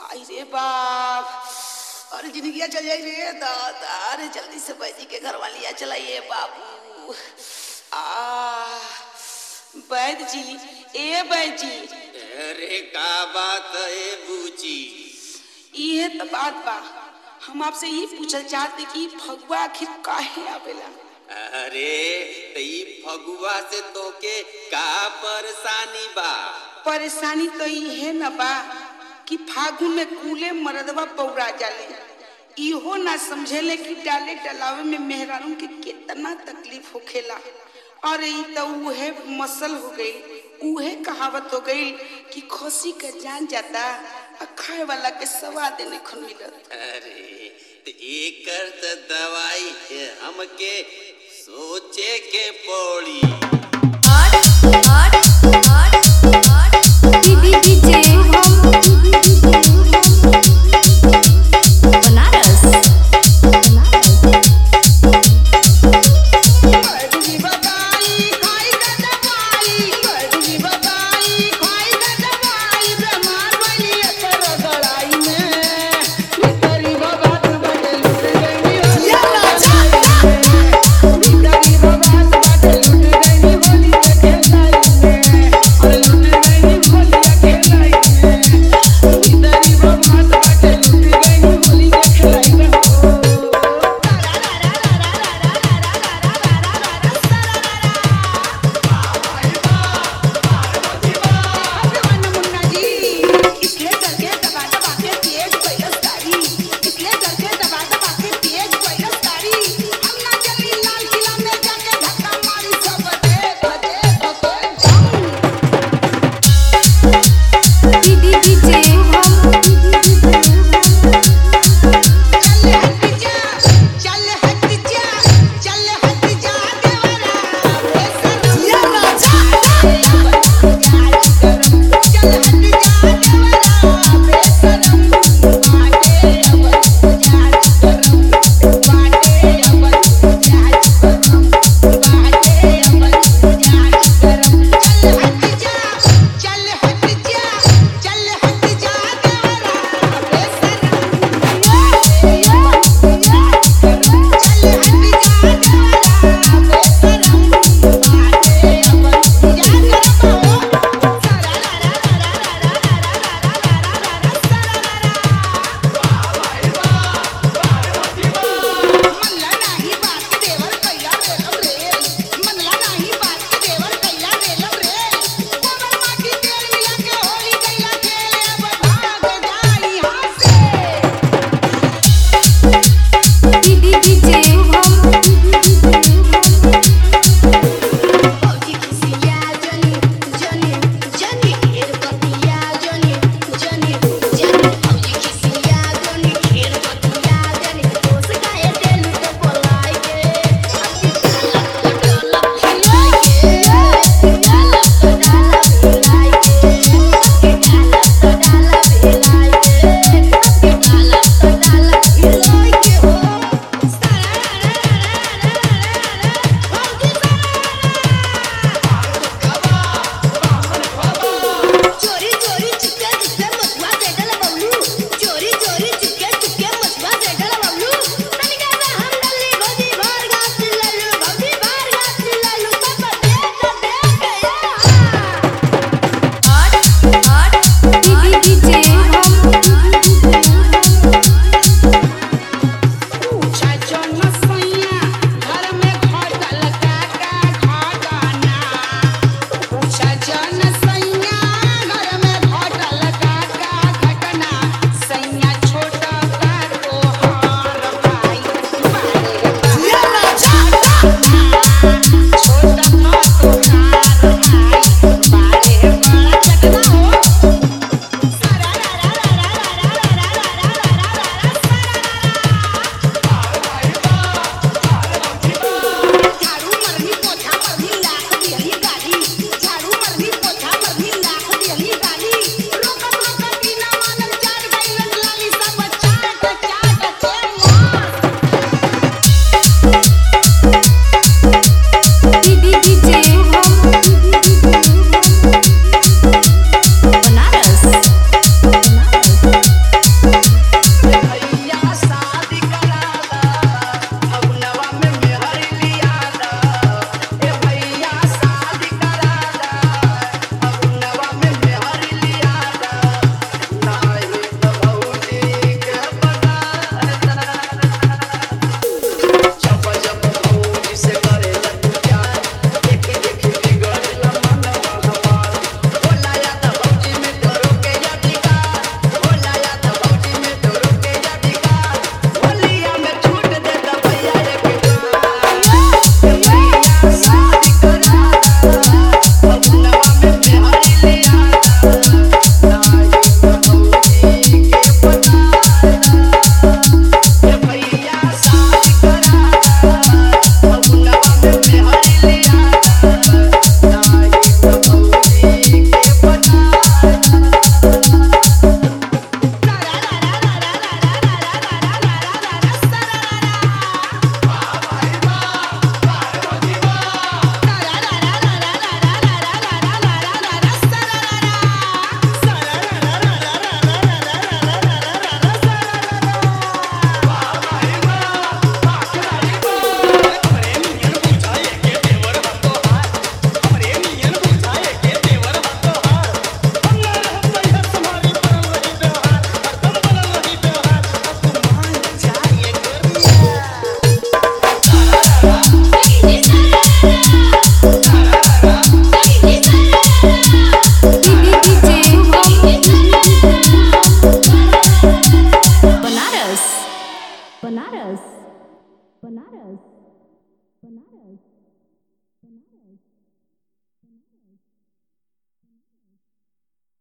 आई रे बाप अरे जिंदगिया चल जाई रे दादा अरे जल्दी से बैजी के घर वालिया चलाइए बाबू आ वैद जी ए वैद जी अरे का बात है बूची इहे तो बात बा हम आपसे ये पूछल चाहते कि फगुआ आखिर काहे आवेला अरे तई फगुआ से तोके का परेशानी बा परेशानी तो इहे न बा कि फागुन में कूले मरदवा पौरा जाले इहो ना समझेले कि डाले डलावे में मेहरानों के कितना तकलीफ होखेला और ई तो उहे मसल हो गई उहे कहावत हो गई कि खोसी का जान जाता आ खाए वाला के स्वाद नहीं खुन मिलत अरे त एकर त दवाई हमके सोचे के पड़ी आठ आठ आठ